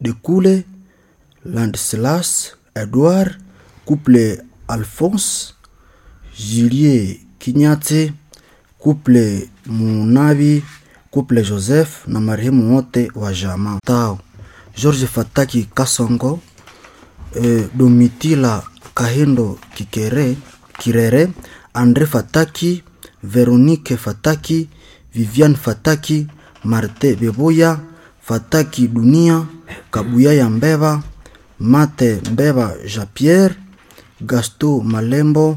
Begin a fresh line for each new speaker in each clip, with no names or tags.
Dekule, Landeslas, Edouard, couple Alphonse, Julie Kinyate, couple Munabi, couple Joseph na marehemu wote wa jamaa tao George Fataki Kasongo, eh, Domitila Kahindo Kikere, Kirere, Andre Fataki, Veronique Fataki, Viviane Fataki, Marte Beboya, Fataki Dunia, Kabuya ya Mbeba, Mate Mbeba Jean-Pierre, Gasto Malembo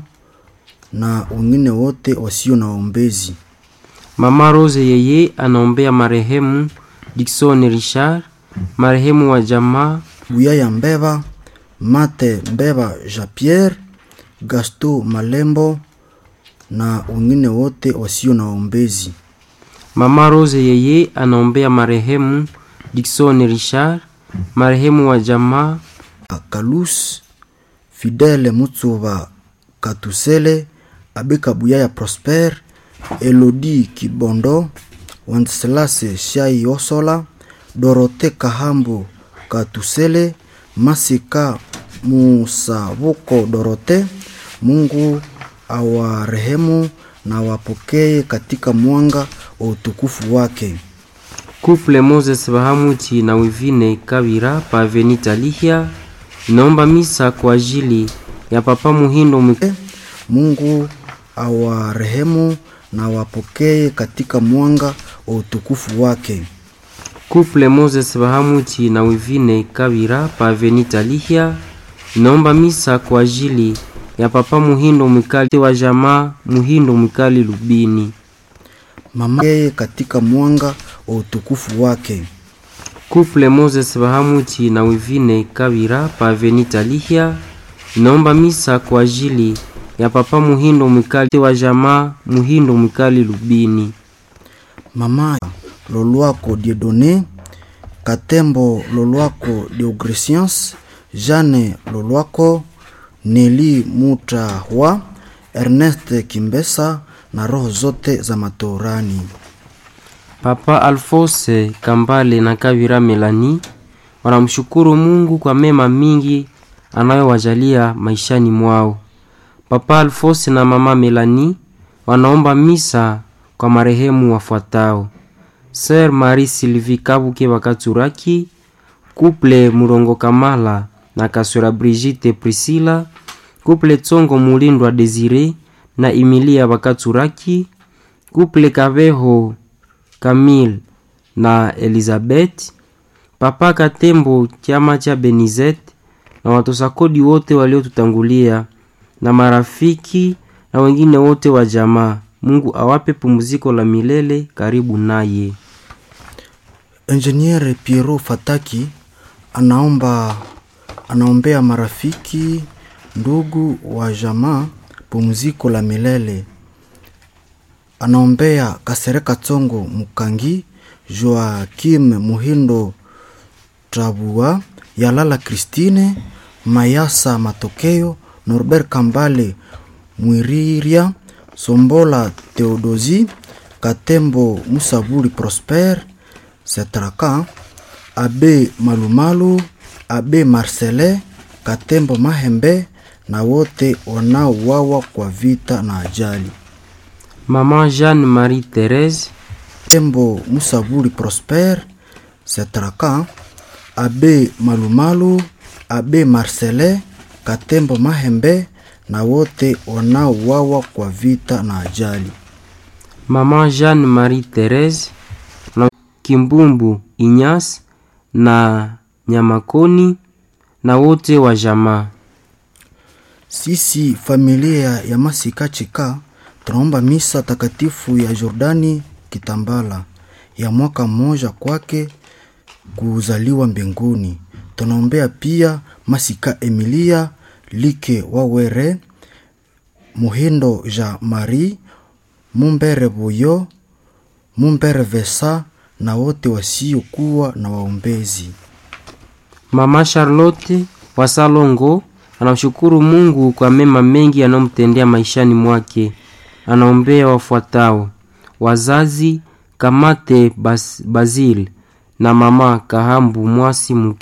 na wengine wote wasio na waombezi.
Mama Rose yeye anaombea marehemu Dickson Richard, marehemu wa jamaa
Buya ya Mbeba, Mate Mbeba Jean-Pierre, Gasto Malembo na wengine wote wasio na waombezi.
Mama Rose yeye anaombea marehemu Dickson Richard, marehemu wa jamaa
Kalus, Fidele Mutsuba Katusele, Abe Kabuya ya Prosper, Elodie Kibondo, Wenceslase Shai Osola, Dorote Kahambo Katusele, Masika Musabuko Dorote. Mungu awarehemu na wapokee katika mwanga wa utukufu wake.
Couple Moses Bahamuti na Wivine Kabira pa Venita Lihia inaomba misa kwa ajili ya Papa Muhindo Mwi-
Mungu awarehemu na wapokee katika mwanga wa utukufu wake.
Couple Moses Bahamuti na Wivine Kabira pa Venita Lihia inaomba misa kwa ajili ya Papa Muhindo Mwikali wa jamaa Muhindo Mwikali Lubini.
Mama yeye katika mwanga wa utukufu wake.
Couple Moses Bahamuti na Wivine Kabira pa Venita Lihia inaomba misa kwa ajili ya Papa Muhindo Mwikali wa jamaa Muhindo Mwikali Lubini.
Mama Lolwako Dieudonné, Katembo Lolwako Deogresians, Jeanne Lolwako, Neli Mutahwa, Ernest Kimbesa na roho zote za matorani.
Papa Alphonse Kambale na Kabira Melani wanamshukuru Mungu kwa mema mingi anayowajalia maishani mwao. Papa Alphonse na mama Melani wanaomba misa kwa marehemu wafuatao: Sir Marie Sylvie Kabuke Bakaturaki, Couple Murongo Kamala na Kasura Brigitte Priscilla, Couple Tsongo Mulindwa Desire na Emilia Bakaturaki, Couple Kabeho Camille na Elizabeth, Papa Katembo chama cha Benizet na watoza kodi wote waliotutangulia na marafiki na wengine wote wa jamaa. Mungu awape pumziko la milele karibu naye.
Engineer Piero Fataki anaomba anaombea marafiki ndugu wa jamaa pumziko la milele. Anaombea Kasereka Tsongo Mukangi, Joakim Muhindo Trabua, Yalala Christine, Mayasa Matokeo, Norbert Kambale Mwiriria, Sombola Theodosi, Katembo Musabuli Prosper, Setraka, Abe Malumalu, Abe Marcele, Katembo Mahembe na wote wanaouawa kwa vita na ajali.
Mama Jeanne Marie Therese,
Tembo Musabuli Prosper, Setraka, Abe Malumalu, Abe Marcele, Katembo Mahembe na wote wanaouawa kwa vita na ajali.
Mama Jeanne Marie Therese na Kimbumbu Inyas na Nyamakoni na wote wa jamaa.
Sisi familia ya Masika Chika tunaomba misa takatifu ya Jordani Kitambala ya mwaka mmoja kwake kuzaliwa mbinguni. Tunaombea pia Masika Emilia Like Wawere Muhindo Jean Marie Mumbere Buyo Mumbere Vesa na wote wasiokuwa na waombezi.
Mama Charlotte wa Salongo anamshukuru Mungu kwa mema mengi anayomtendea maishani mwake. Anaombea wafuatao: wazazi Kamate Bas, Basil na mama Kahambu Mwasi mke